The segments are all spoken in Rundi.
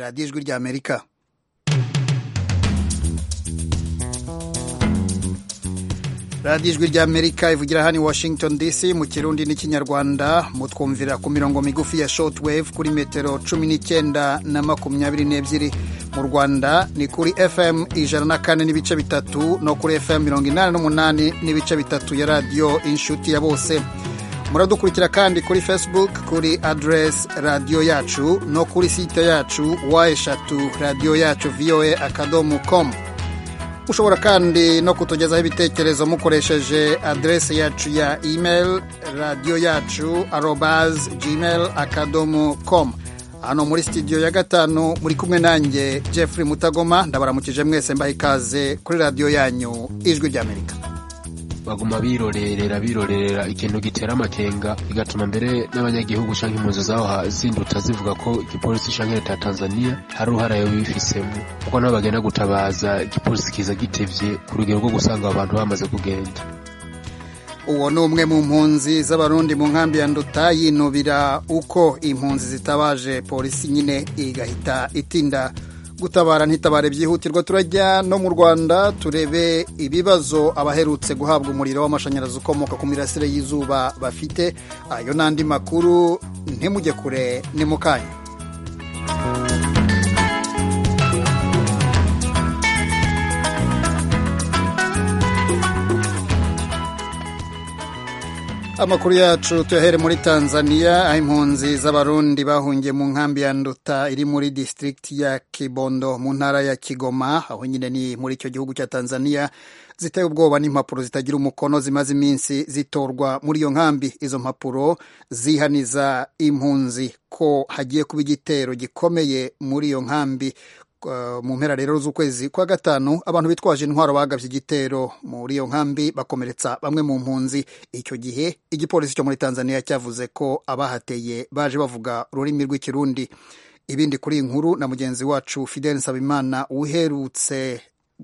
radiyo ijwi ry'amerika radiyo ijwi ry'amerika ivugira hano i washington dc mu kirundi n'ikinyarwanda mutwumvira ku mirongo migufi ya shortwave kuri metero cumi n'icyenda na makumyabiri n'ebyiri mu rwanda ni kuri fm ijana na kane n'ibice bitatu no kuri fm mirongo inani n'umunani n'ibice bitatu ya radiyo inshuti ya bose muradukurikira kandi kuri facebook kuri adresi radiyo yacu no kuri site yacu wa eshatu radiyo yacu voa akadomo komu ushobora kandi no kutugezaho ibitekerezo mukoresheje adresi yacu ya email radiyo yacu arobaz gmail akadomo komu hano muri studio ya gatanu muri kumwe nanjye jeffrey mutagoma ndabaramukije mwese mbaha ikaze kuri radiyo yanyu ijwi ry'amerika baguma birorerera birorerera ikintu gitera amakenga bigatuma mbere n'abanyagihugu canke impunzi zaho zinduta zivuga ko igipolisi canke leta ya tanzania hari uruhara yoba bifisemo kuko nabo bagenda gutabaza igipolisi kiza gitevye ku rugero rwo gusanga abo bantu bamaze kugenda uwo ni umwe mu mpunzi z'abarundi mu nkambi ya nduta yinubira uko impunzi zitabaje polisi nyine igahita itinda gutabara ntitabare byihutirwa turajya no mu rwanda turebe ibibazo abaherutse guhabwa umuriro w'amashanyarazi ukomoka ku mirasire y'izuba bafite ayo n'andi makuru ntimujye kure ni mu kanya amakuru yacu tuyahere muri tanzania aho impunzi z'abarundi bahungiye mu nkambi ya nduta iri muri disitirigiti ya kibondo mu ntara ya kigoma aho nyine ni muri icyo gihugu cya tanzania ziteye ubwoba n'impapuro zitagira umukono zimaze iminsi zitorwa muri iyo nkambi izo mpapuro zihaniza impunzi ko hagiye kuba igitero gikomeye muri iyo nkambi mu mpera rero z'ukwezi kwa gatanu abantu bitwaje intwaro bagabye igitero muri iyo nkambi bakomeretsa bamwe mu mpunzi icyo gihe igipolisi cyo muri tanzania cyavuze ko abahateye baje bavuga ururimi rw'ikirundi ibindi kuri iyi nkuru na mugenzi wacu fidel nsabimana uherutse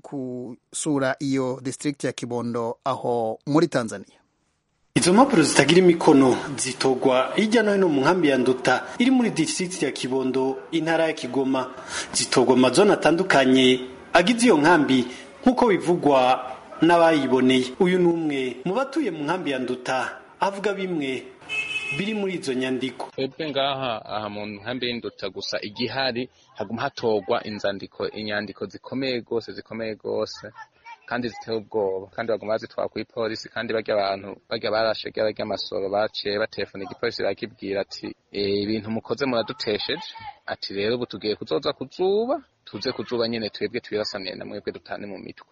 gusura iyo disitirigiti ya kibondo aho muri tanzania izo mpapuro zitagira imikono zitorwa hirya no hino mu nkambi ya nduta iri muri district ya kibondo intara ya kigoma zitorwa mu mazone atandukanye agize iyo nkambi nk'uko bivugwa n'abayiboneye uyu ni umwe mu batuye mu nkambi ya nduta avuga bimwe biri muri izo nyandiko twebwe ngaha aha mu nkambi y'induta gusa igihari haguma hatorwa inzandiko inyandiko zikomeye rwose zikomeye rwose kandi ziteye ubwoba kandi baguma bazitwara kuri polisi kandi barya abantu barya barashe barya amasoro baciye batelefona igipolisi barakibwira ati ibintu mukoze muradutesheje ati rero ubu tugiye kuzoza kuzuba tuze kuzuba nyene twebwe twirasaniye na mwebwe dutane mu mitwe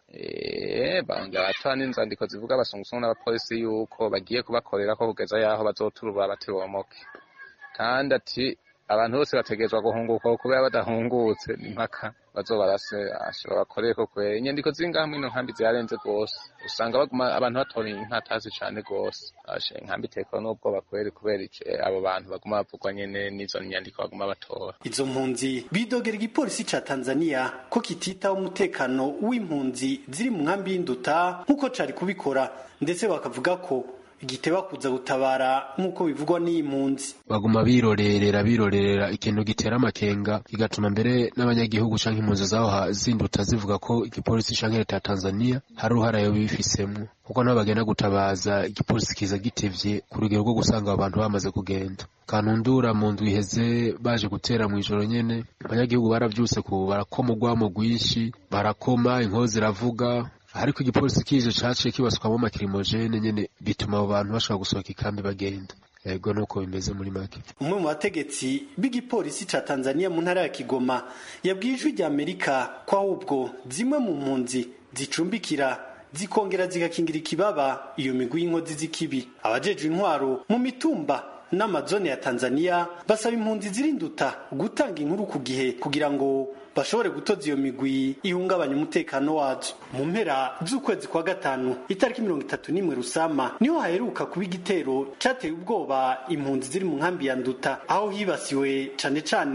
banga batoa n'inzandiko zivuga abasungusungu n'abapolisi yuko bagiye kubakorera ko kugeza yaho bazoturura batibomoke kandi ati abantu bose bategerezwa guhunguka kubera badahungutse ni mpaka bazobarase bakoreye ko kwera inyandiko ziri ngaha muri ino nkambi zirarenze rwose usanga baguma abantu batora inkatazi cane rwose ashe inkambi itekwa n'ubwoba kweri kubera abo bantu baguma bavugwa nyene n'izo nyandiko baguma batora izo mpunzi bidogera igipolisi ca tanzania ko kititaho umutekano w'impunzi ziri mu nkambi y'induta nk'uko cari kubikora ndetse bakavuga ko igiteba kuza gutabara nk'uko bivugwa n'iyi mpunzi baguma birorerera birorerera ikintu gitera amakenga bigatuma mbere n'abanyagihugu canke impunzi zaho zinduta zivuga ko igipolisi canke leta ya tanzania hari uruhara yoba bifisemo kuko nabo bagenda gutabaza igipolisi kiza gitevye ku rugero rwo gusanga abo bantu bamaze kugenda kanundura mu ndwi iheze baje gutera mu ijoro nyene abanyagihugu baravyutse ku barakoma urwamo rwinshi barakoma inkozi ziravuga ariko igipolisi kije caciye kibaswamo amakirimojene nyene bituma abo bantu bashobora gusohoka ikambi bagenda ego nuko bimeze muri make umwe mu bategetsi b'igipolisi ca tanzania mu ntara ya kigoma yabwiye ijwi rya amerika ko ahubwo zimwe mu mpunzi zicumbikira zikongera zigakingira ikibaba iyo migwi y'inkozi z'ikibi abajejwe intwaro mu mitumba n'amazone ya tanzania basaba impunzi zirinduta gutanga inkuru ku gihe kugira ngo bashobore gutoza iyo migwi ihungabanya umutekano wazo mu mpera z'ukwezi kwa gatanu itariki mirongo itatu n'imwe rusama niho haheruka kuba igitero cateye ubwoba impunzi ziri mu nkambi ya nduta aho hibasiwe cane cane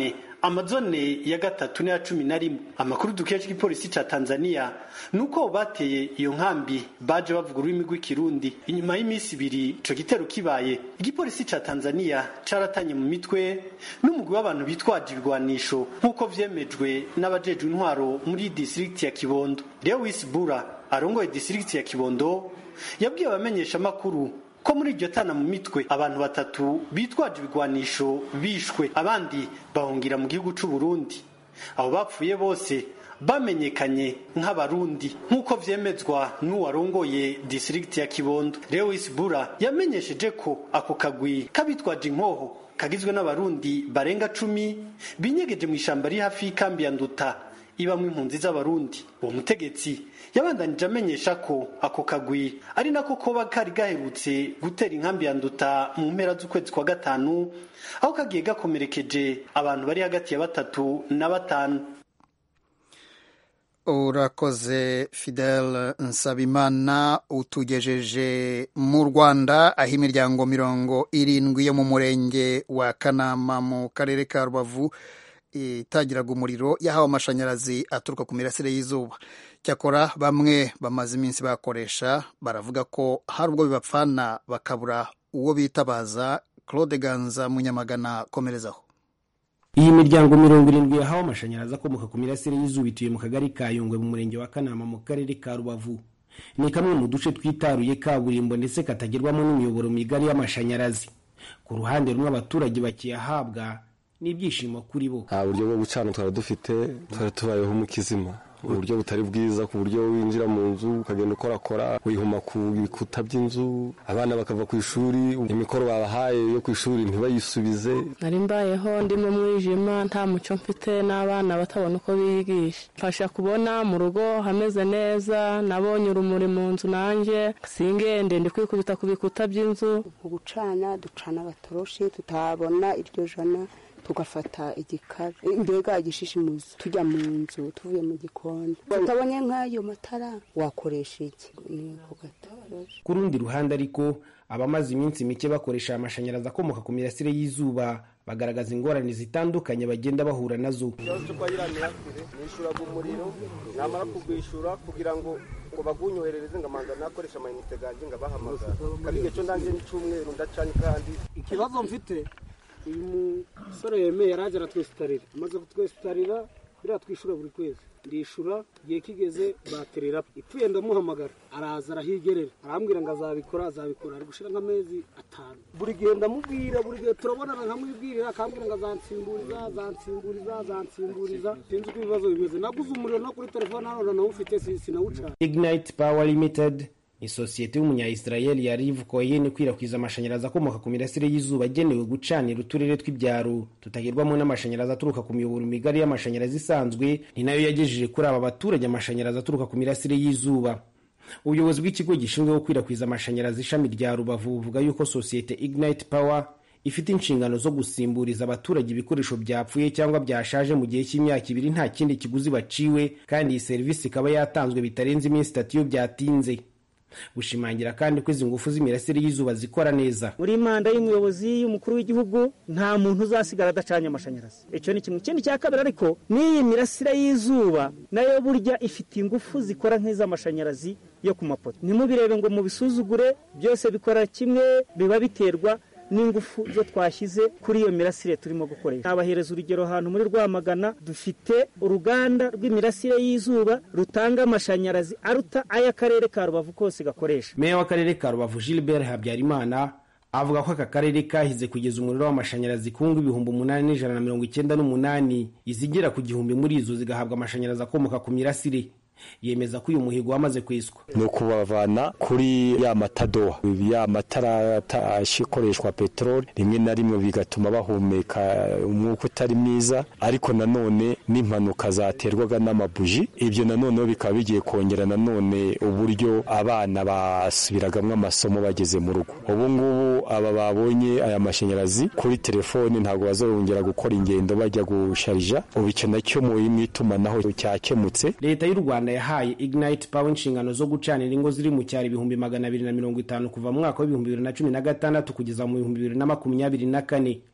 amazone ya gatatu n'aya cumi na rimwe amakuru dukesha igipolisi ca tanzania ni uko bateye iyo nkambi baje bavuga ururimi rw'ikirundi inyuma y'iminsi ibiri ico gitero kibaye igipolisi ca tanzania caratanye mu mitwe n'umugwi w'abantu bitwaje ibigwanisho nk'uko vyemejwe n'abajejwe intwaro muri distrikti ya kibondo lewis bura arongoye distrikti ya kibondo yabwiye abamenyesha amakuru ko muri iryo tana mu mitwe abantu batatu bitwaje ibigwanisho bishwe abandi bahungira mu gihugu c'u Burundi abo bapfuye bose bamenyekanye nk'abarundi nk'uko vyemezwa n'uwarongoye district ya Kibondo Lewis Bura yamenyesheje ko ako kagwi kabitwaje inkoho kagizwe n'abarundi barenga cumi binyegeje mu ishamba riri hafi y'ikambi ya Nduta ibamwe impunzi z'abarundi uwo mutegetsi yabandanije amenyesha ko ako kagwi ari nako koba kari gaherutse gutera inkambi ya nduta mu mpera z'ukwezi kwa gatanu aho kagiye gakomerekeje abantu bari hagati ya batatu na batanu urakoze fidel nsabimana utugejeje mu rwanda aho imiryango mirongo irindwi yo mu murenge wa kanama mu karere ka rubavu itagiraga umuriro yahawe amashanyarazi aturuka ku mirasire y'izuba cyakora bamwe bamaze iminsi bakoresha baravuga ko hari ubwo bibapfana bakabura uwo bitabaza claude ganza munyamagana komerezaho iyi miryango mirongo irindwi yahawe amashanyarazi akomoka ku mirasire y'izuba ituye mu kagari ka yungwe mu murenge wa kanama mu karere ka rubavu ni kamwe mu duce twitaruye kaburimbo ndetse katagerwamo n'imiyoboro migari y'amashanyarazi ku ruhande rumwe abaturage bakiyahabwa n'ibyishimo kuri bo nta buryo bwo gucana twari dufite twari tubayeho mu kizima uburyo butari bwiza ku buryo winjira mu nzu ukagenda ukorakora wihuma ku bikuta by'inzu abana bakava ku ishuri imikoro babahaye yo ku ishuri ntibayisubize nari mbayeho ndi mu mwijima nta muco mfite n'abana batabona uko bigisha mfasha kubona mu rugo hameze neza nabonye urumuri mu nzu nanjye singende ndi kwikubita ku bikuta by'inzu mu gucana ducana agatoroshi tutabona iryo jana tugafata igikara mbega igishishimuzi tujya mu nzu tuvuye mu gikoni tutabonye nk'ayo matara wakoresha iki ni ku gatoroshi ku rundi ruhande ariko abamaze iminsi mike bakoresha amashanyarazi akomoka ku mirasire y'izuba bagaragaza ingorane zitandukanye bagenda bahura nazo ikibazo cyo kwayiranira nishyuraga umuriro namara kugwishyura kugira ngo ngo bagunyoherereze ngamanza nakoresha amayinite ganjye ngabahamagara kandi igihe cyo ndangiye n'icyumweru ndacanye kandi ikibazo mfite uyu musore yemeye yaraje aratwesitarira amaze kutwesitarira biriya twishyura buri kwezi ndishyura igihe kigeze baterera ipfuye ndamuhamagara araza arahigerera arambwira ngo azabikora azabikora ari gushyira nk'amezi atanu buri gihe ndamubwira buri gihe turabonana nkamwibwirira akambwira ngo azansimburiza azansimburiza azansimburiza sinzi uko ibibazo bimeze naguze umuriro no kuri telefone hano nawufite sinawucana ignite power limited ni sosiyete y'umunya-israel ya riv koyen ikwirakwiza amashanyarazi akomoka ku mirasire y'izuba agenewe gucanira uturere tw'ibyaro tutagerwamo n'amashanyarazi aturuka ku miyoboro migari y'amashanyarazi isanzwe ni nayo yagejeje kuri aba baturage amashanyarazi aturuka ku mirasire y'izuba ubuyobozi bw'ikigo gishinzwe gukwirakwiza amashanyarazi ishami rya rubavu buvuga yuko sosiyete ignite power ifite inshingano zo gusimburiza abaturage ibikoresho byapfuye cyangwa byashaje mu gihe cy'imyaka ibiri nta kindi kiguzi baciwe kandi iyi serivisi ikaba yatanzwe bitarenze iminsi itatu iyo byatinze gushimangira kandi ko izi ngufu z'imirasire y'izuba zikora neza muri manda y'umuyobozi y'umukuru w'igihugu nta muntu uzasigara adacanye amashanyarazi icyo ni kimwe ikindi cya kabiri ariko n'iyi mirasire y'izuba nayo burya ifite ingufu zikora nk'iz'amashanyarazi yo ku mapoto ntimubirebe ngo mubisuzugure byose bikora kimwe biba biterwa n'ingufu zo twashyize kuri iyo mirasire turimo gukoresha nabahereza urugero ahantu muri rwamagana dufite uruganda rw'imirasire y'izuba rutanga amashanyarazi aruta ay'akarere ka rubavu kose gakoresha meya w'akarere ka rubavu gilbert habyarimana avuga ko aka karere kahize kugeza umuriro w'amashanyarazi ku ngo ibihumbi umunani n'ijana na mirongo icyenda n'umunani izigera ku gihumbi muri izo zigahabwa amashanyarazi akomoka ku mirasire yemeza ko uyu muhigo wamaze kwiswa ni ukubavana kuri ya matadowa ya matara akoreshwa peteroli rimwe na rimwe bigatuma bahumeka umwuka utari mwiza ariko nanone n'impanuka zaterwaga n'amabuji ibyo nanone bikaba bigiye kongera nanone uburyo abana basubiragamo amasomo bageze mu rugo ubu ngubu aba babonye aya mashanyarazi kuri telefoni ntabwo bazongera gukora ingendo bajya gusharija ubu icyo nacyo mu itumanaho cyakemutse leta y'u rwanda yahaye ignite power inshingano zo gucanira ingo ziri mu cyaro ibihumbi magana abiri na mirongo itanu kuva mu mwaka w'ibihumbi bibiri na cumi na gatandatu kugeza mu bihumbi bibiri na makumyabiri na kane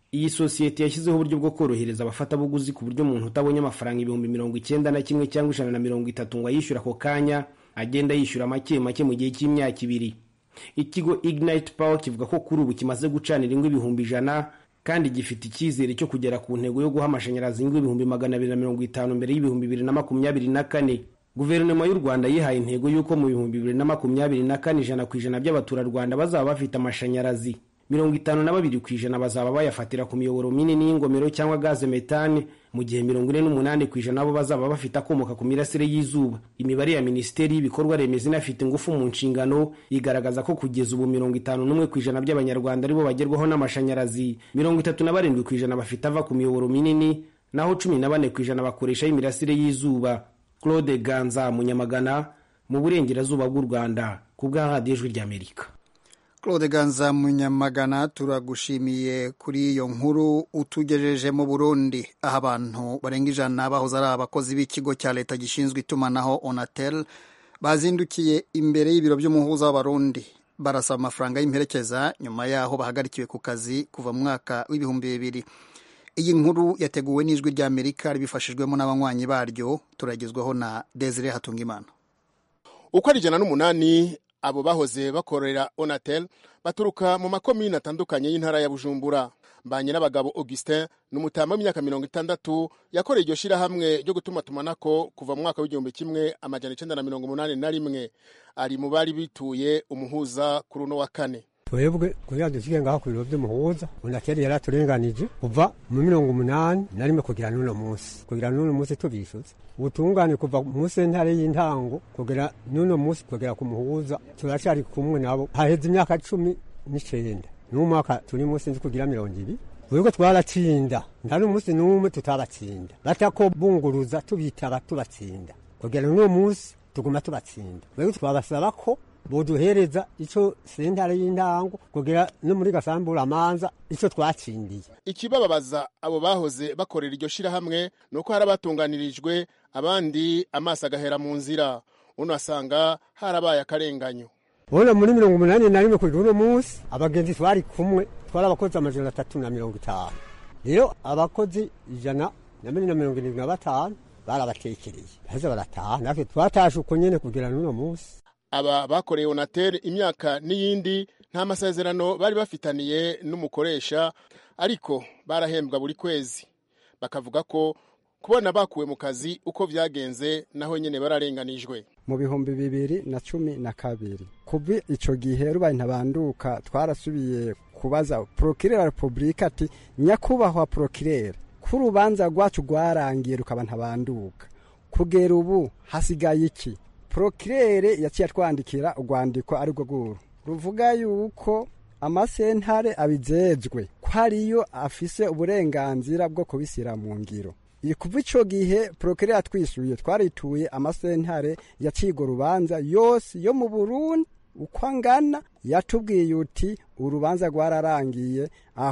iyi sosiyete yashyizeho uburyo bwo korohereza abafatabuguzi ku buryo umuntu utabonye amafaranga ibihumbi mirongo icyenda na kimwe cyangwa ijana na mirongo itatu ngo ayishyure ako kanya agenda yishyura make make mu gihe cy'imyaka ibiri ikigo ignite power kivuga ko kuri ubu kimaze gucanira ingo ibihumbi ijana kandi gifite icyizere cyo kugera ku ntego yo guha amashanyarazi ingo ibihumbi magana abiri na mirongo itanu mbere y'ibihumbi bibiri na makumyabiri na kane guverinoma y'u rwanda yihaye intego y'uko mu bihumbi bibiri na makumyabiri na kane ijana ku ijana by'abaturarwanda bazaba bafite amashanyarazi mirongo itanu na babiri ku ijana bazaba bayafatira ku miyoboro minini y'ingomero cyangwa gaze metane mu gihe mirongo ine n'umunani ku ijana bo bazaba bafite akomoka ku mirasire y'izuba imibare ya minisiteri y'ibikorwa remezo inafite ingufu mu nshingano igaragaza ko kugeza ubu mirongo itanu n'umwe ku ijana by'abanyarwanda aribo bagerwaho n'amashanyarazi mirongo itatu na barindwi ku ijana bafite ava ku miyoboro minini naho cumi na bane ku ijana bakoresha imirasire y'izuba claude ganza munyamagana mu burengerazuba bw'u rwanda ku bwa radiyo ijwi ry'amerika claude ganza munyamagana turagushimiye kuri iyo nkuru utugejeje mu burundi aho abantu barenga ijana bahoze ari abakozi b'ikigo cya leta gishinzwe itumanaho onatel bazindukiye imbere y'ibiro by'umuhuza w'abarundi barasaba amafaranga y'imperekeza nyuma yaho bahagarikiwe ku kazi kuva mu mwaka w'ibihumbi bibiri iyi nkuru yateguwe n'ijwi ry'amerika ribifashijwemo n'abanywanyi baryo turagezwaho na desire hatungimana uko ari ijana n'umunani abo bahoze bakorera onatel baturuka mu makomini atandukanye y'intara ya bujumbura mbanye n'abagabo augustin ni umutama w'imyaka mirongo itandatu yakoreye iryo shyirahamwe ryo gutuma tumanako kuva mu mwaka w'igihumbi kimwe amajana icenda na mirongo umunani na rimwe ari mu bari bituye umuhuza kuri uno wa kane twebwe kugira dushike ngaho ku biro vy'umuhuza unakeri yari aturenganije kuva mu mirongo umunani na rimwe kugira n'uno munsi kugira n'uno munsi tubishuza ubutungane kuva mu sentare y'intango kugera n'uno munsi kugera ku muhuza turacari kumwe nabo haheze imyaka cumi n'icenda n'umwaka turi munsi nzi kugira mirongo ibiri Wego twaratsinda nta n'umunsi n'umwe tutabatsinda batako bunguruza tubitaba tubatsinda kugera n'uno munsi tuguma tubatsinda wego twabasaba ko boduhereza ico sentare y'intango kugira no muri gasambura amanza ico twatsindiye ikibababaza abo bahoze bakorera iryo shirahamwe ni uko hari abatunganirijwe abandi amaso agahera mu nzira uno asanga harabaye akarenganyo bona muri mirongo umunani na rimwe kugera uno munsi abagenzi twari kumwe twari abakozi amajana atatu na mirongo itanu rero abakozi ijana na mbere na mirongo irindwi na batanu barabatekereye baheze barataha natwe twatashe uko nyene kugera n'uno munsi aba bakoreye onatel imyaka n'iyindi nta masezerano bari bafitaniye n'umukoresha ariko barahembwa buri kwezi bakavuga ko kubona bakuwe mu kazi uko vyagenze naho nyene bararenganijwe mu bihumbi bibiri na cumi na kabiri kuva ico gihe rubaye ntabanduka twarasubiye kubaza prokirera wa repubulika ati nyakubahwa prokirera ko urubanza rwacu rwarangiye rukaba ntabanduka kugera ubu hasigaye iki prokirere yaciye atwandikira urwandiko ari rwo rwuru ruvuga yuko amasentare abijejwe ko ariyo afise uburenganzira bwo kubishyira mu ngiro kuva icyo gihe porokere yatwishyuye twarituye amasentare yacigo urubanza yose yo mu burundi uko angana yatubwiye uti urubanza rwararangiye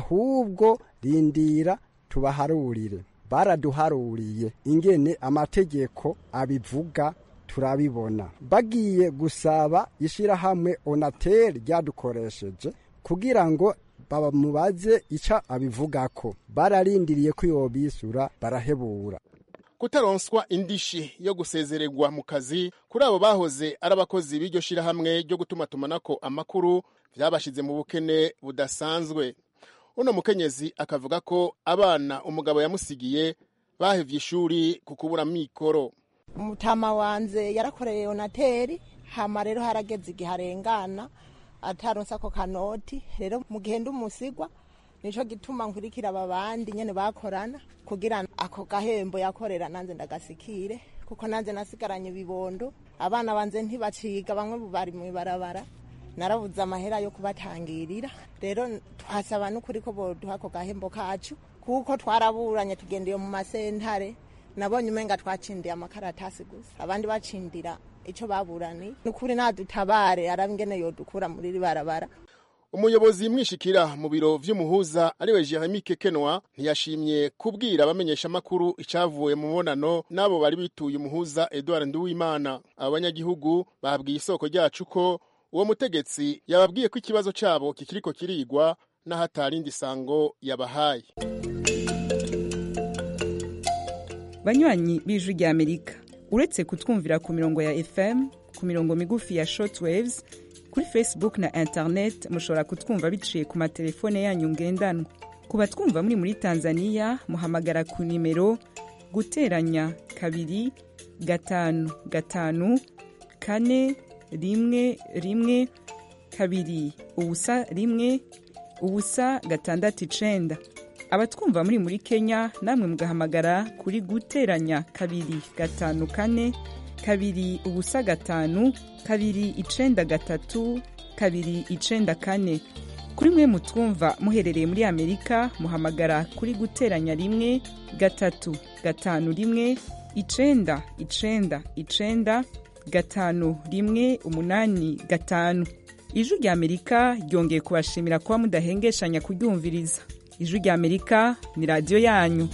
ahubwo rindira tubaharurire baraduharuriye ingene amategeko abivuga turabibona bagiye gusaba ishyirahamwe onateri ryadukoresheje kugira ngo bamubaze icyo abivugako bararindiriye ko yobisura barahebura kutaronswa indishi yo gusezererwa mu kazi kuri abo bahoze ari abakozi b'iryo shirahamwe ryo gutuma tumanako amakuru byabashize mu bukene budasanzwe uno mukenyezi akavuga ko abana umugabo yamusigiye bahevye ishuri ku kubura mikoro umutama wanze yarakoreye onateri hama rero harageze igihe arengana ataronse ako kanoti rero mu gihe ndi umusigwa nico gituma nkurikira aba bandi nyene bakorana kugira ako gahembo yakorera nanze ndagasikire kuko nanze nasigaranye ibibondo abana banze ntibaciga bamwe bari mw'ibarabara narabuze amahera yo kubatangirira rero twasaba n'ukuri ko boduha ako gahembo kacu kuko twaraburanye tugendeye mu masentare nabonye umenga twacindiye amakaratasi gusa abandi bacindira ico baburani nukuri nadutabare arabingene yodukura muri ribarabara umuyobozi mwishikira mu biro vy'umuhuza ariwe Jeremy Kekenwa ntiyashimye kubwira abamenyesha makuru icavuye mu mubonano nabo bari bituye umuhuza Edouard Nduwimana abanyagihugu babwiye isoko ryacu ko uwo mutegetsi yababwiye ko ikibazo cabo kikiriko kirigwa n'ahatarindi sango yabahaye banywanyi b'ijwi rya amerika uretse kutwumvira ku mirongo ya fm ku mirongo migufi ya shortwaves kuri facebook na internet mushobora kutwumva biciye ku matelefone yanyu ngendanwa ku batwumva muri muri tanzania muhamagara ku nimero guteranya kabiri gatanu gatanu kane rimwe rimwe kabiri ubusa rimwe ubusa gatandatu icenda abatwumva muri muri kenya namwe mugahamagara kuri guteranya kabiri gatanu kane kabiri ubusa gatanu kabiri icenda gatatu kabiri icenda kane kuri mwe mutwumva muherereye muri amerika muhamagara kuri guteranya rimwe gatatu gatanu rimwe icenda icenda icenda gatanu rimwe umunani gatanu ijwi rya amerika ryongeye kubashimira kuba mudahengeshanya kuryumviriza ijwi rya amerika ni radiyo yanyu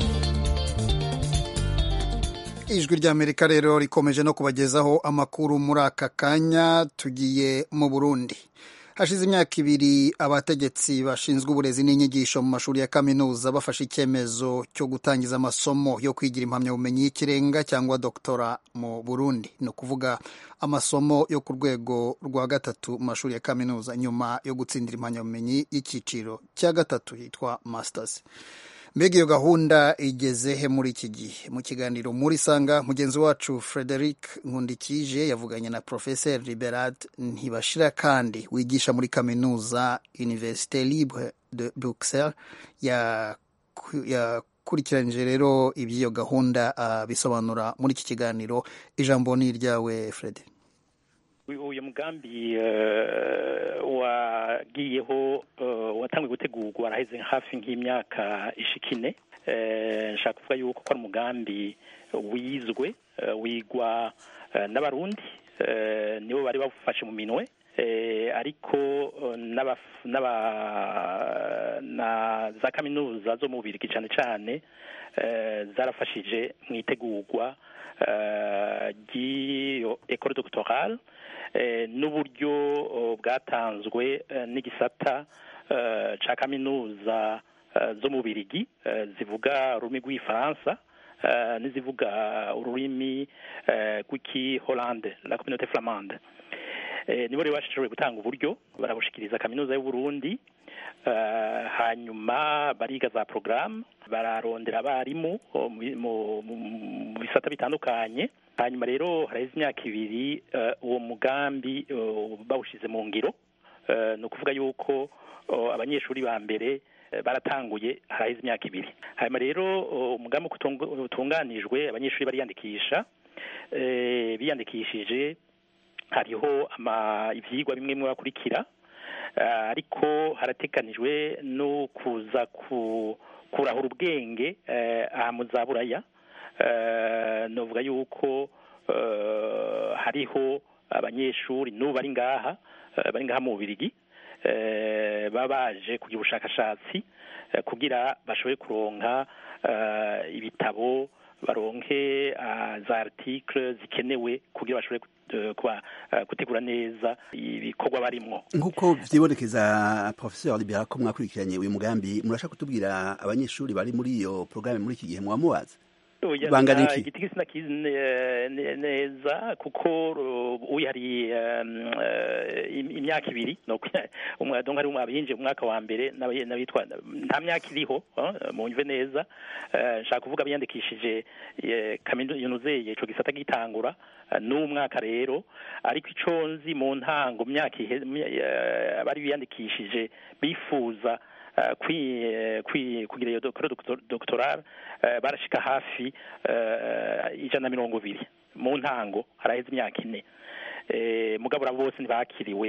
ijwi rya amerika rero rikomeje no kubagezaho amakuru muri aka kanya tugiye mu burundi hashize imyaka ibiri abategetsi bashinzwe uburezi n'inyigisho mu mashuri ya kaminuza bafashe icyemezo cyo gutangiza amasomo yo kwigira impamyabumenyi y'ikirenga cyangwa doktora mu burundi ni ukuvuga amasomo yo ku rwego rwa gatatu mu mashuri ya kaminuza nyuma yo gutsindira impamyabumenyi y'icyiciro cya gatatu yitwa masters mbega iyo gahunda igeze he muri iki gihe mu kiganiro muri sanga mugenzi wacu frederic nkundikije yavuganye na professeur liberad ntibashira kandi wigisha muri kaminuza université libre de bruxelles yakurikiranyije rero iby'iyo gahunda bisobanura muri iki kiganiro ijambo ni iryawe fred uyu mugambi wagiyeho watangiye gutegurwa waraheze hafi nk'imyaka ishikine nshaka kuvuga yuko ko ari umugambi wizwe wigwa n'abarundi nibo bari bawufashe mu minwe ariko na za kaminuza zo mu bubirigi cyane cyane zarafashije mu itegurwa ry'iyo ekore dogitorale n'uburyo bwatanzwe n'igisata cya kaminuza zo mu birigi zivuga ururimi rw'ifaransa n'izivuga ururimi rw'iki holande la communauté flamande nibo rero bashoboye gutanga uburyo barabushikiriza kaminuza y'uburundi hanyuma bariga za porogaramu bararondera abarimu mu bisata bitandukanye hanyuma rero haraheze imyaka ibiri uwo mugambi bawushyize mu ngiro ni ukuvuga yuko abanyeshuri ba mbere baratanguye haraheze imyaka ibiri hanyuma rero umugambi utunganijwe abanyeshuri bariyandikisha biyandikishije hariho ibyigwa bimwe bimwe bakurikira ariko haratekanijwe no kuza kurahura ubwenge aha mu za buraya nuvuga yuko hariho abanyeshuri n'ubu bari ngaha bari ngaha mu bubirigi baba baje kugira ubushakashatsi kugira bashobore kuronka ibitabo baronke za article zikenewe kugira bashobore gutegura neza ibikorwa barimwo nk'uko vyibonekeza professeur libera ko mwakurikiranye uyu mugambi murashaka kutubwira abanyeshuri bari muri iyo programme muri iki gihe mwamubaza bangana iki igiti sinakizi neza kuko uyihari imyaka ibiri donc hari abinjiye mu mwaka wa mbere n'abitwa nta myaka iriho munyumve neza nshaka kuvuga biyandikishije kaminuza ico gisata gitangura n'umwaka rero ariko ico nzi mu ntango myaka abari biyandikishije bifuza kugira iyo dogitorale barashika hafi ijana na mirongo ibiri mu ntango haraheze imyaka ine mugabura bose ntibakiriwe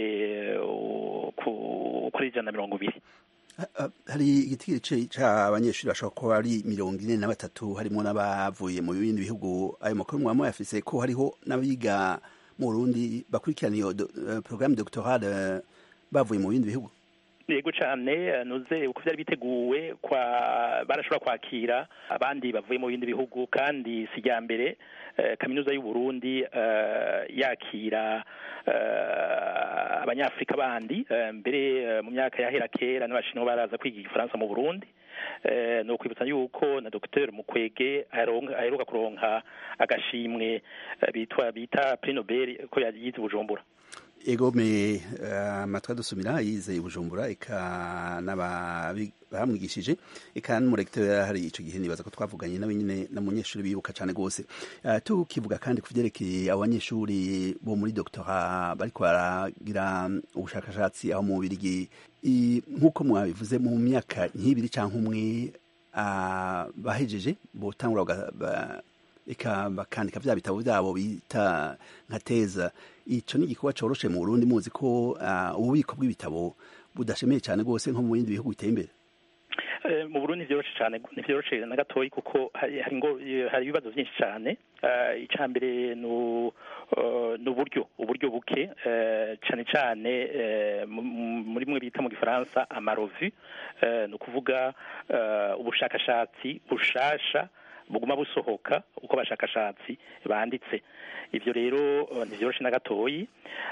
kuri ijana na mirongo ibiri hari igiti cy'abanyeshuri bashobora kuba ari mirongo ine na batatu harimo n'abavuye mu bindi bihugu ayo makuru mwaba muyafise ko hariho n'abiga mu Burundi bakurikirana iyo porogaramu dogitorale bavuye mu bindi bihugu yego cyane nuze uko byari biteguwe kwa barashobora kwakira abandi bavuye mu bindi bihugu kandi si rya mbere kaminuza y'u Burundi yakira abanyafurika bandi mbere mu myaka yahera kera n'abashinwa baraza kwiga igifaransa mu Burundi ni ukwibutsa yuko na Dr Mukwege aheruka kuronka agashimwe bitwa bita Prix Nobel ko yagize Bujumbura ego me amatwi dusumira yize i bujumbura eka bamwigishije eka n'umurekiteri hari icyo gihe nibaza ko twavuganye nawe nyine n'umunyeshuri bibuka cyane rwose tukivuga kandi ku byerekeye abanyeshuri bo muri doctora bariko baragira ubushakashatsi aho mu Bubirigi nk'uko mwabivuze mu myaka nk'ibiri cyangwa umwe bahejeje botangura eka bakandika bya bitabo byabo bita nka teza icyo ni igikorwa cyoroshe mu Burundi muzi ko ububiko bw'ibitabo budashemeye cyane rwose nko mu bindi bihugu biteye imbere mu Burundi ntivyoroshe cyane ntivyoroshe na gatoyi kuko hari ngo hari ibibazo byinshi cyane icya mbere ni uburyo uburyo buke cyane cyane muri mwe bita mu gifaransa amarovi ni ukuvuga ubushakashatsi bushasha buguma busohoka uko abashakashatsi banditse ibyo rero ntibyoroshe na gatoyi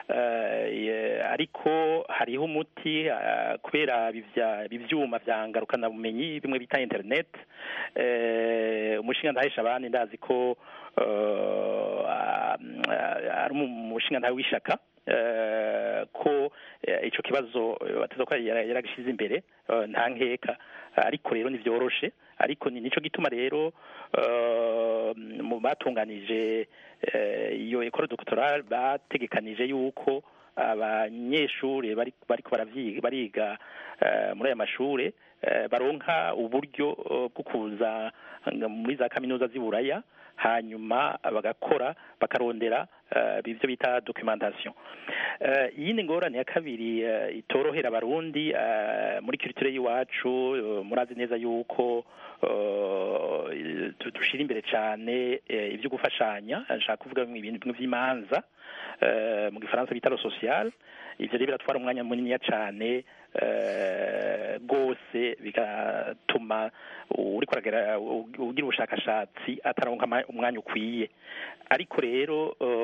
ariko hariho umuti kubera ibyuma bya ngarukabumenyi bimwe bita interineti umushinga ndahesha abandi ndazi ko ari umushinga ntawe w'ishaka ko icyo kibazo bateza ko yaragishyize imbere nta nkeka ariko rero ntibyoroshe ariko ni nicyo gituma rero mu batunganije iyo ekoro dogitorale bategekanije yuko abanyeshuri bariko bariga muri aya mashuri baronka uburyo bwo kuza muri za kaminuza z'iburaya hanyuma bagakora bakarondera ibyo bita documentation iyindi ngorane ya kabiri itorohera abarundi muri culture y'iwacu murazi neza yuko dushira imbere cyane ibyo gufashanya nshaka kuvuga ibintu by'imanza mu gifaransa bita social ivyo rero biratwara umwanya muniniya cyane rwose bigatuma uriko ugira ubushakashatsi ataronka umwanya ukwiye ariko rero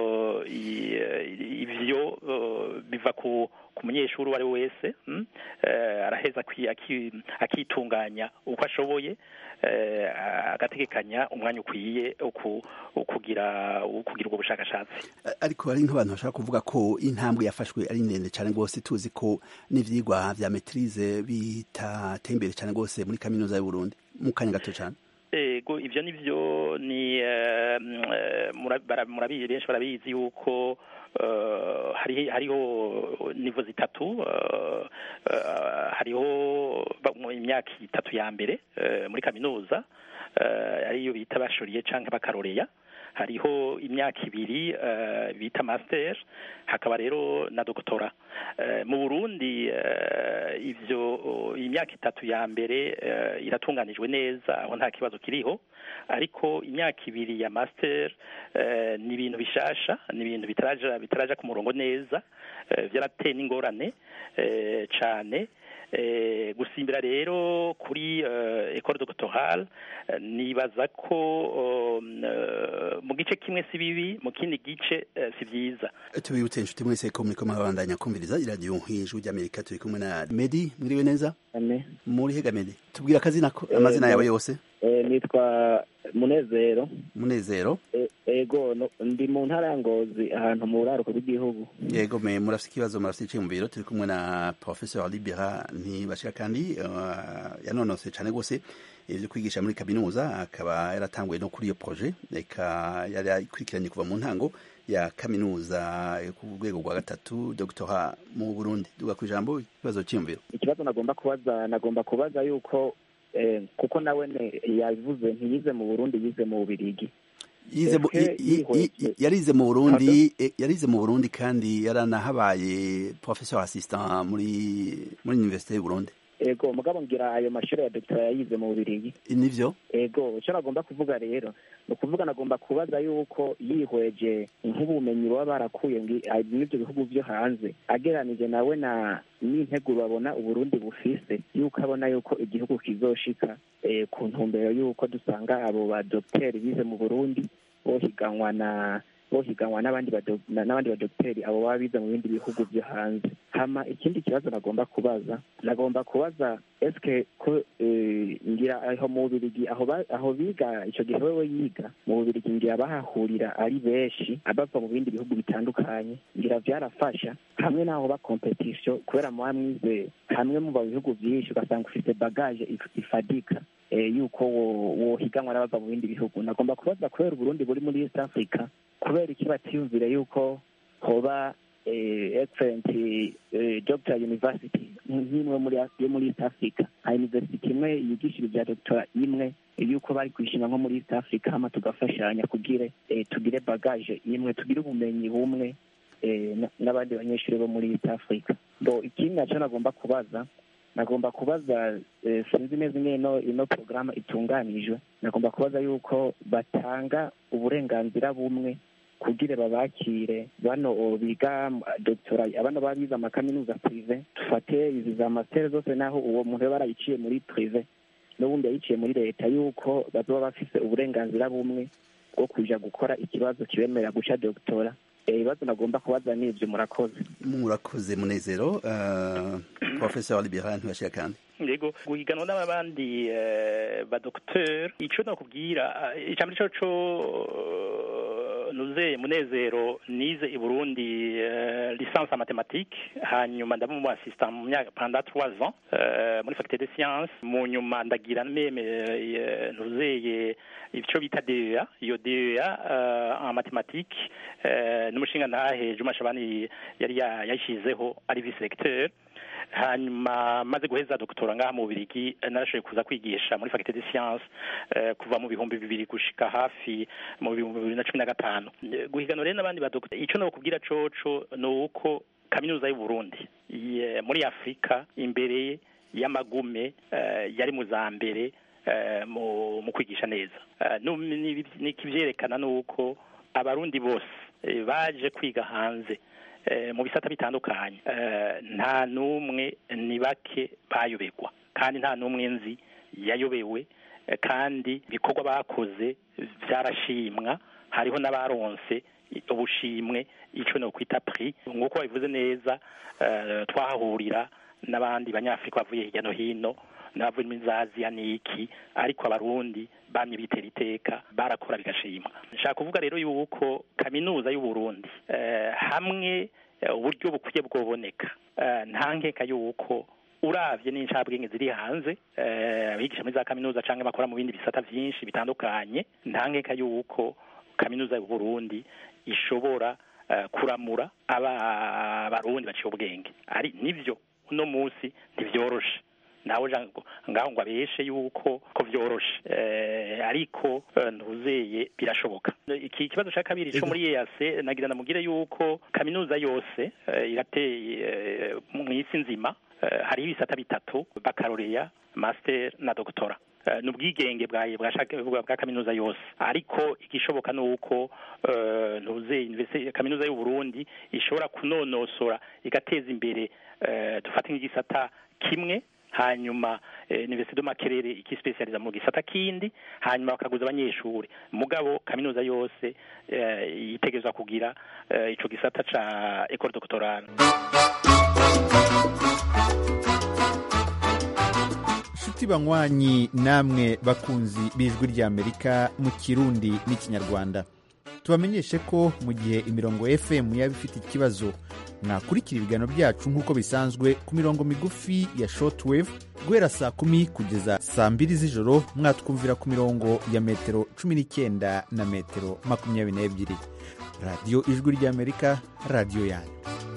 ivyo biva ku ku munyeshuri uwo ari we wese araheza akitunganya uko ashoboye agategekanya umwanya ukwiye ukugira ukugira ubwo bushakashatsi ariko hari nk'abantu bashaka kuvuga ko intambwe yafashwe ari ndende cyane rwose tuzi ko n'ivyigwa vya maîtrise bitateye imbere cyane rwose muri kaminuza y'u Burundi mu kanya gato cyane ego ivyo nivyo ni murabizi benshi barabizi yuko hariho nivo zitatu hariho imyaka itatu ya mbere muri kaminuza ariyo bita bashoriye canke bakaroreya hariho imyaka ibiri bita master hakaba rero na doctora mu Burundi ivyo imyaka itatu ya mbere iratunganijwe neza aho nta kibazo kiriho ariko imyaka ibiri ya master ni ibintu bishasha ni ibintu bitaraja bitaraja ku murongo neza vyarateye n'ingorane cane gusimbira rero kuri ecole doctorale nibaza ko mu gice kimwe si bibi mu kindi gice si byiza tubibutse inshuti mwese ko muriko murabandanya kumviriza iradiyo nk'ijwi ry'amerika turi kumwe na medi mwiriwe neza muri hega medi tubwira akazina amazina yawe yose nitwa munezero munezero ego ndi mu ntara ya ngozi ahantu mu buraruko bw'igihugu yego me murafite ikibazo murafite iciye mu biro turi kumwe na professeur libera ntibashika kandi yanonose cyane rwose ibyo kwigisha muri kaminuza akaba yaratanguye no kuri iyo projet reka yari ikurikiranye kuva mu ntango ya kaminuza ku rwego rwa gatatu doctora mu burundi duga ku ijambo ikibazo cyiyumviro ikibazo nagomba kubaza nagomba kubaza yuko kuko nawe yabivuze ntiyize mu burundi yize mu bubirigi yarize mu burundi yarize mu burundi kandi yaranahabaye professeur assistant muri muri université y'u burundi ego mugabo ngira ayo mashuri ya dogitera yayize mu bubirigi nivyo ego icyo nagomba kuvuga rero ni ukuvuga nagomba kubaza yuko yihweje nk'ubumenyi baba barakuye n'ibyo bihugu byo hanze ageranije nawe na n'integuro babona uburundi bufise yuko abona yuko igihugu kizoshika ku ntumbero yuko dusanga abo badogiteri bize mu burundi bohiganwa na bohiganwa n'abandi n'abandi badogiteri abo baba bize mu bindi bihugu byo hanze hama ikindi kibazo nagomba kubaza nagomba kubaza eske ko ngira aho mu bubirigi aho aho biga icyo gihe wewe yiga mu bubirigi ngira bahahurira ari benshi abava mu bindi bihugu bitandukanye ngira byarafasha hamwe n'aho ba competition kubera muba mwize hamwe mu bihugu byinshi ugasanga ufite bagage ifadika yuko wohiganwa n'abava mu bindi bihugu nagomba kubaza kubera uburundi buri muri east africa kubera iki batiyumvire yuko hoba excellent doctor university nk'imwe yo muri east africa nka university imwe yigisha ibya doctora imwe yuko bari kwishinga nko muri east africa hama tugafashanya kugire tugire bagage imwe tugire ubumenyi bumwe n'abandi banyeshuri bo muri east africa bo ikindi naco nagomba kubaza nagomba kubaza sinzi neza ingene ino porogaramu itunganijwe nagomba kubaza yuko batanga uburenganzira bumwe kugira babakire bano biga doctora abana babize amakaminuza prive dufate izi za master zose naho uwo muntu yaba yarayiciye muri prive n'ubundi yayiciye muri leta yuko bazoba bafise uburenganzira bumwe bwo kuja gukora ikibazo kibemerera guca doctora ibibazo nagomba kubaza n'ibyo murakoze murakoze munezero professeur liberal ntibashira kandi yego guhiganwa n'abandi badokiteri icyo nakubwira icya mbere cyo cyo nuze munezero nize i burundi licence en mathématique hanyuma ndaba mu assistant mu myaka pendant trois ans muri faculté de sciences mu nyuma ndagira meme nuzeye icyo bita DEA iyo DEA en mathématique n'umushinga ntahe Juma Shabani yari yashyizeho ari vice recteur hanyuma maze guheza doktora ngaha mu Bubirigi narashoboye kuza kwigisha muri faculté de science kuva mu bihumbi bibiri gushika hafi mu bihumbi bibiri na cumi na gatanu guhiganwa rero n'abandi badoktora icyo nokubwira coco ni uko kaminuza y'u Burundi muri Afurika imbere y'amagume yari mu za mbere mu kwigisha neza nikivyerekana nuko abarundi bose baje kwiga hanze mu bisata bitandukanye nta n'umwe ni bake bayoberwa kandi nta n'umwe nzi yayobewe kandi ibikorwa bakoze byarashimwa hariho n'abaronse ubushimwe icyo ni ukwita pri nk'uko babivuze neza twahahurira n'abandi banyafurika bavuye hirya no hino n'abavuye muri za aziya n'iki ariko abarundi bamye bitera iteka barakora bigashimwa nshaka kuvuga rero yuko kaminuza y'u Burundi hamwe uburyo bukwiye bwoboneka nta nkeka yuko uravye n'incabwenge ziri hanze abigisha muri za kaminuza cyangwa bakora mu bindi bisata byinshi bitandukanye nta nkeka yuko kaminuza y'u Burundi ishobora kuramura abarundi baciye ubwenge ari nivyo uno munsi ntivyoroshe nawe ngaho ngo abeshe yuko ko vyoroshe ariko ntuzeye birashoboka iki kibazo cya kabiri cyo muri EAC nagira namugire yuko kaminuza yose irateye mu isi nzima hariho ibisata bitatu bakaroreya master na doctora ni ubwigenge bwa kaminuza yose ariko igishoboka ni uko ntuze kaminuza y'u Burundi ishobora kunonosora igateza imbere dufate nk'igisata kimwe hanyuma universite de makerere ikispecializa mu gisata kindi hanyuma bakaguza abanyeshuri mugabo kaminuza yose yitegerezwa kugira ico gisata ca école doctorale nshuti banywanyi namwe bakunzi b'ijwi ry'amerika mu kirundi n'ikinyarwanda tubamenyeshe ko mu gihe imirongo fm yaba ifite ikibazo mwakurikira ibiganiro byacu nk'uko bisanzwe ku mirongo migufi ya shortwave guhera saa kumi kugeza saa mbiri z'ijoro mwatwumvira ku mirongo ya metero cumi n'icyenda na metero makumyabiri n'ebyiri radiyo ijwi ry'amerika radiyo yanyu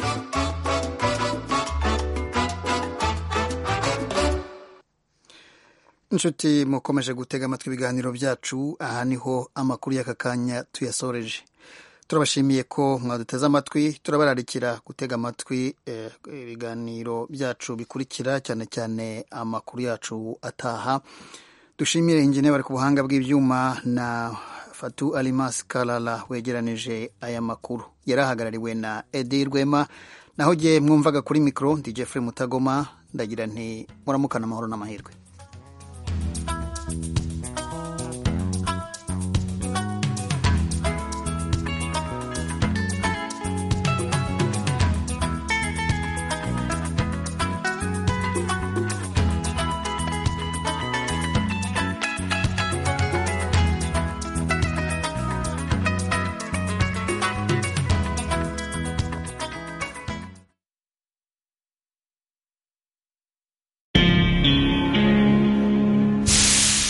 inshuti mukomeje gutega amatwi ibiganiro byacu aha niho amakuru y'aka kanya tuyasoreje turabashimiye ko mwaduteze amatwi turabararikira gutega amatwi ibiganiro byacu bikurikira cyane cyane amakuru yacu ataha dushimire ingene bari ku buhanga bw'ibyuma na fatu alimas karara wegeranije aya makuru yari ahagarariwe na edi rwema naho jye mwumvaga kuri mikoro ndi jeffrey mutagoma ndagira nti muramukana amahoro n'amahirwe